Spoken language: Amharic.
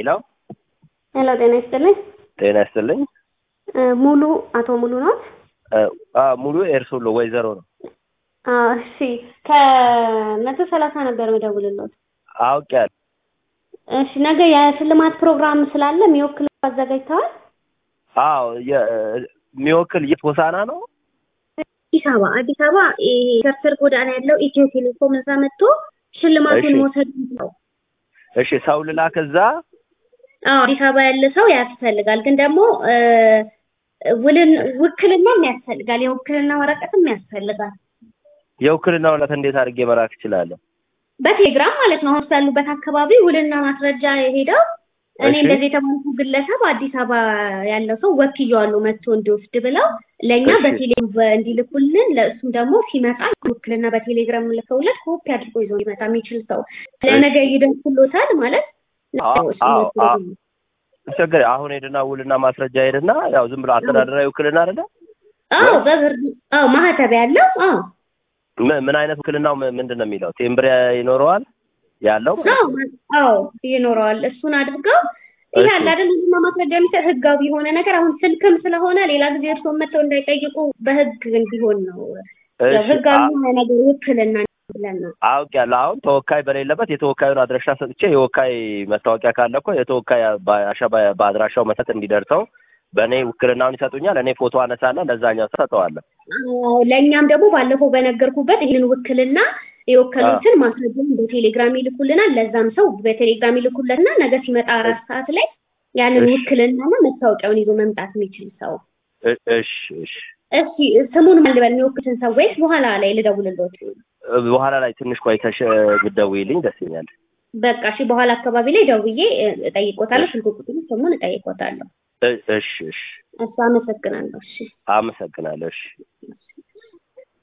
ሄሎ ሄሎ ጤና ይስጥልኝ። ጤና ይስጥልኝ። እ ሙሉ አቶ ሙሉ ነው? እ አ ሙሉ ኤርሶሎ ወይዘሮ ነው። አዎ እሺ። ከመቶ ሰላሳ ነበር መደውልለት። አውቄያለሁ። እሺ ነገ የሽልማት ፕሮግራም ስላለ የሚወክል አዘጋጅተዋል? አዎ የ- የሚወክል የት ሆሳና ነው? አዲስ አበባ አዲስ አበባ ይሄ ከርሰር ጎዳና ያለው ኢትዮ ቴሌኮም እዛ መጥቶ ሽልማቱን እሺ። መውሰድ ነው። እሺ ሰው ልላክ እዛ? አዎ አዲስ አበባ ያለ ሰው ያስፈልጋል። ግን ደግሞ እ ውልን ውክልናም ያስፈልጋል። የውክልና ወረቀትም ያስፈልጋል። የውክልና ወረቀት እንዴት አድርጌ መላክ እችላለሁ? በቴሌግራም ማለት ነው። አሁን ያሉበት አካባቢ ውልና ማስረጃ ሄደው እኔ እሺ። እንደዚህ የተባልኩ ግለሰብ አዲስ አበባ ያለው ሰው ወክየዋለሁ መጥቶ እንዲወስድ ብለው ለእኛ እሺ። በቴሌግራም እንዲልኩልን ለእሱም ደግሞ ሲመጣ ውክልና በቴሌግራም ልከውለት ኮፒ አድርጎ ይዞ ሊመጣ የሚችል ሰው ለነገ ይደርሱሎታል ማለት አዎ አዎ አዎ። ችግር አሁን ሄድና ውልና ማስረጃ ሄድና ያው ዝም ብሎ አስተዳደራዊ ውክልና አይደለ? አዎ በብር አዎ ማህተብ ያለው አዎ ምን ምን አይነት ውክልናው ም- ምንድን ነው የሚለው? ቴምብር ይኖረዋል ያለው አዎ አዎ ይኖረዋል። እሱን አድርገው ይሄ እሺ። አለ አይደል ህግና ማስረጃ የሚሰጥ ህጋዊ የሆነ ነገር አሁን ስልክም ስለሆነ ሌላ ጊዜ እርስዎ መጥተው እንዳይጠይቁ በህግ እንዲሆን ነው። ያው እሺ ህጋዊ አ- የሆነ ነገር ውክልና ብለን ነው። አውቄያለሁ። አሁን ተወካይ በሌለበት የተወካዩን አድራሻ ሰጥቼ የወካይ መታወቂያ ካለ እኮ የተወካይ በአሻ በአድራሻው መሰረት እንዲደርሰው በእኔ ውክልናውን ይሰጡኛል። እኔ ፎቶ አነሳና ለዛኛው ሰጠዋለሁ። አዎ፣ ለእኛም ደግሞ ባለፈው በነገርኩበት ይህንን ውክልና የወከሉትን ማስረጃውን በቴሌግራም ይልኩልናል። ለዛም ሰው በቴሌግራም ይልኩለትና ነገ ሲመጣ አራት ሰዓት ላይ ያንን እሺ። ውክልናና መታወቂያውን ይዞ መምጣት የሚችል ሰው እ- እሺ እሺ። እስኪ ስሙን ማን ልበል? የሚወክሉትን ሰው ወይስ በኋላ ላይ ልደውልልዎት? በኋላ ላይ ትንሽ ቆይተሽ ብትደውይልኝ ደስ ይለኛል። በቃ እሺ፣ በኋላ አካባቢ ላይ ደውዬ እ፣ እጠይቆታለሁ። ስልክ ቁጥሩ ስሙን እጠይቆታለሁ። እ- እሺ እሺ። እሱ አመሰግናለሁ። እሺ አመሰግናለሁ። እሺ